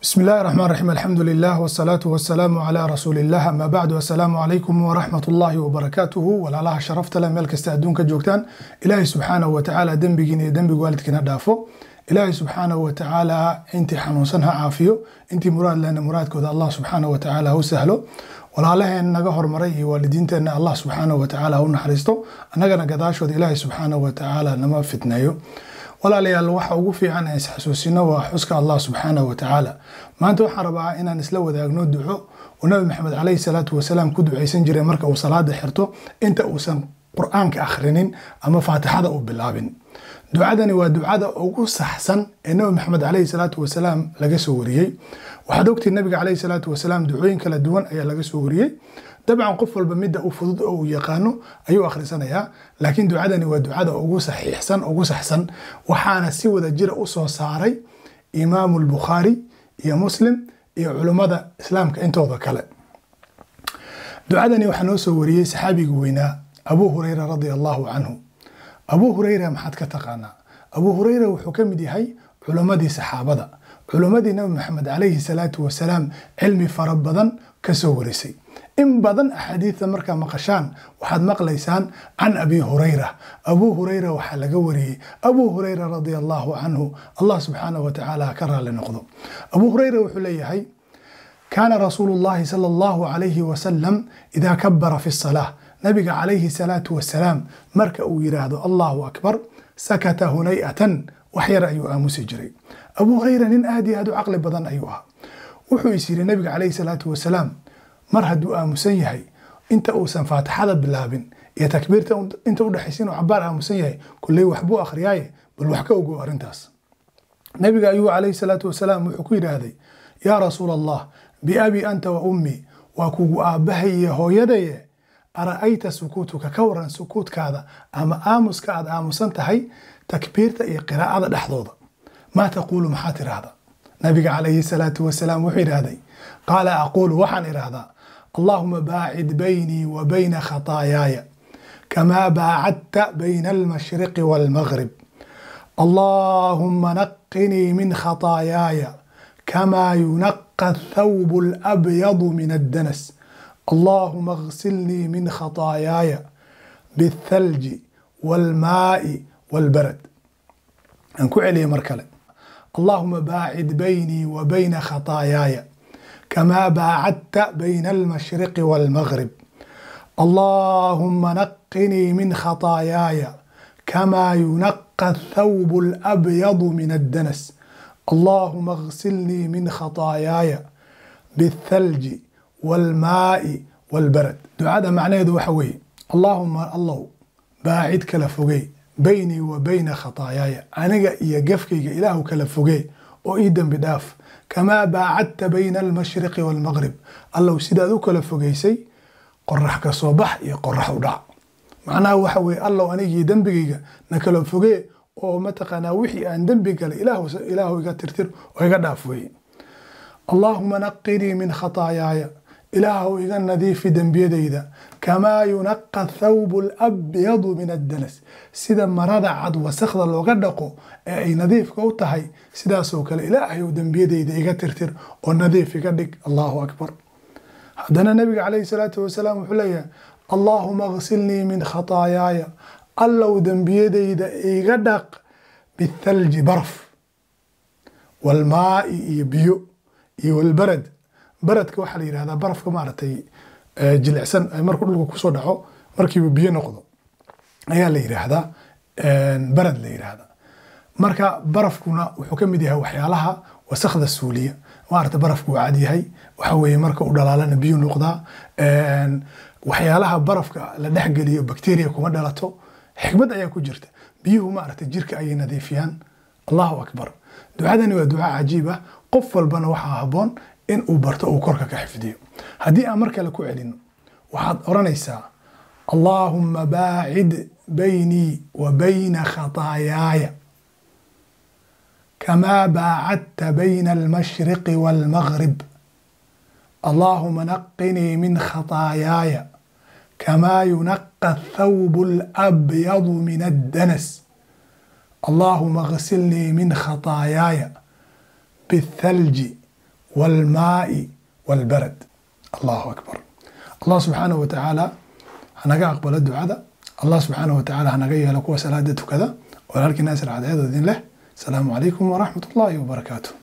بسم الله الرحمن الرحيم الحمد لله والصلاة والسلام على رسول الله أما بعد السلام عليكم ورحمة الله وبركاته walaalaha sharafta leh meel kasta adduunka joogtaan ilaahay subxaanahu wa tacaala dembigiina iyo dembiga waalidkiina dhaafo ilaahay subxaanahu wa tacaala intii xanuunsan ha caafiyo intii muraad lehna muraadkooda allah subxaanahu wa tacaala ha u sahlo walaalaheen naga hormaray iyo waalidiinteenna allah subxaanahu wa tacaala ha u naxariisto annagana gadaashooda ilaahay subxaanahu wa tacaala nama fitneeyo walaalayaal waxa ugu fiican aan isxasuusino waa xuska allah subxaanahu wa tacaala maanta waxaan rabaa inaan isla wadaagno duco uu nabi maxamed caleyhi salaatu wasalaam ku ducaysan jiray marka uu salaada xirto inta uusan qur-aanka akhrinin ama faatixada u bilaabin ducadani waa ducada ugu saxsan ee nabi maxamed caleyhi salaatu wasalaam laga soo wariyey waxaad ogtii nabiga caleyhi salaatu wasalaam ducooyin kala duwan ayaa laga soo wariyey dabcan qof walba midda u fudud oo uu yaqaano ayuu akhrisanayaa laakiin ducadani waa ducada ugu saxiixsan ugu saxsan waxaana si wada jira u soo saaray imaamu lbukhaari iyo muslim iyo culummada islaamka intooda kale ducadani waxaa noo soo wariyey saxaabiga weynaa abuu hureyra radia allahu canhu abuu hureyra maxaad ka taqaanaa abuu hureyra wuxuu ka mid yahay culummadii saxaabada culummadii nabi maxamed calayhi salaatu wasalaam cilmi fara badan ka soo warisay in badan axaadiida markaa maqashaan waxaad maqlaysaan can abi hurayra abuu hurayra waxaa laga wariyey abuu hurayra radia allahu canhu allah subxaanahu wa tacaala ka raali noqdo abuu hurayra wuxuu leeyahay kaana rasuulu llahi sala allahu calayhi wasalam idaa kabara fi salaa nabiga calayhi salaatu wasalaam marka uu yidhaahdo allahu akbar sakata hunay'atan wax yar ayuu aamusi jiray abuu hurayra nin aad iyo aad u caqli badan ayuu ahaa wuxuu is yidhi nabiga calayhi salaatu wasalaam mar hadduu aamusan yahay inta uusan faatixada bilaabin iyo takbiirta inta udhexaysa inuu cabaar aamusan yahay kulley waxbuu akhriyaaye bal wax ka ogo arrintaas nabiga ayuu calayhi salaatu wasalaam wuxuu ku yidhaahday yaa rasuul allah biabi anta wa ummi waa kugu aabbahay iyo hooyadaye ara'ayta sukuutuka ka waran sukuutkaada ama aamuska aad aamusan tahay takbiirta iyo qiraa'ada dhexdooda maa taquulu maxaa tiraahda nabiga calayhi salaatu wasalaam wuxuu yidhaahday qaala aquulu waxaan idhaahdaa allahuma baacid baynii wa bayna khataayaaya kamaa baacadta bayna almashriqi waalmaghrib allahuma naqinii min khataayaaya kamaa yunaqa athawbu alabyadu min addanas allahuma اغsilnii min khataayaaya biالthalji wاlmaa'i wاlbarad aan ku celiyay mar kale allahuma baacid baynii wa bayna khataayaaya كما باعدت بين المشرق والمغرب اللهم نقني من خطاياي كما ينقى الثوب الابيض من الدنس اللهم اغسلني من خطاياي بالثلج والماء والبرد دعاء معناه وحوي اللهم الله باعد كلا فوقي بيني وبين خطاياي انا يا قفكي اله كلا فوقي وايدا بداف kamaa baacadta bayna almashriqi waalmaqrib allow sidaad u kala fogeysay qorax ka soo bax iyo qorax u dhac macnaha waxa weye allow anigii dembigayga na kala fogee oo mataqaanaa wixii aan dembi galay ilaahu iga tirtir oo iga dhaaf weye allaahuma naqinii min khataayaaya ilaahu iga nadiifi dembiyadayda kamaa yunaqa thawbu alabyadu min addanas sida marada cad wasakda looga dhaqo ee ay nadiifka u tahay sidaasoo kale ilaahayow dembiyadayda iga tirtir oo nadiif iga dhig allahu akbar haddana nabiga calayhi salaatu wasalaam wuxuu leeyahay allaahuma gsilnii min khataayaaya allow dembiyadayda iga dhaq bithalji baraf walmaa'i iyo biyo iyo walbarad baradka waxaa la yidhahdaa barafka maaragtay jilicsan markuu dhulka kusoo dhaco markiiba biyo noqdo ayaa la yidhaahdaa barad la yidhaahdaa marka barafkuna wuxuu ka mid yahay waxyaalaha wasakda suuliya maarata barafku waa cad yahay waxa weeye marka u dhalaalana biyo noqdaa waxyaalaha barafka la dhexgeliyo bacteria kuma dhalato xikmad ayaa ku jirta biyuhu maarata jirka ayay nadiifiyaan allahu akbar ducadani waa duca cajiib ah qof walbana waxaa haboon in uu barto uu korka ka xifdiyo haddii aan mar kale ku celino waxaad odhanaysaa allaahuma baacid baynii wa bayna khataayaaya kamaa baacadta bayna almashriqi waalmaghrib allaahuma naqinii min khataayaaya kamaa yunaqa athawbu alabyadu min addanas allaahuma gsilnii min khataayaaya biالthalji waalmaai waalbarad allahu akbar allah subxaanahu wa tacaala hanaga aqbalo ducada allah subxaanahu wa tacaala hanaga yeelo kuwa salaada tukada walaalkii naasir cadceedoodin leh asalaamu calaykum waraxmat ullaahi wabarakaatu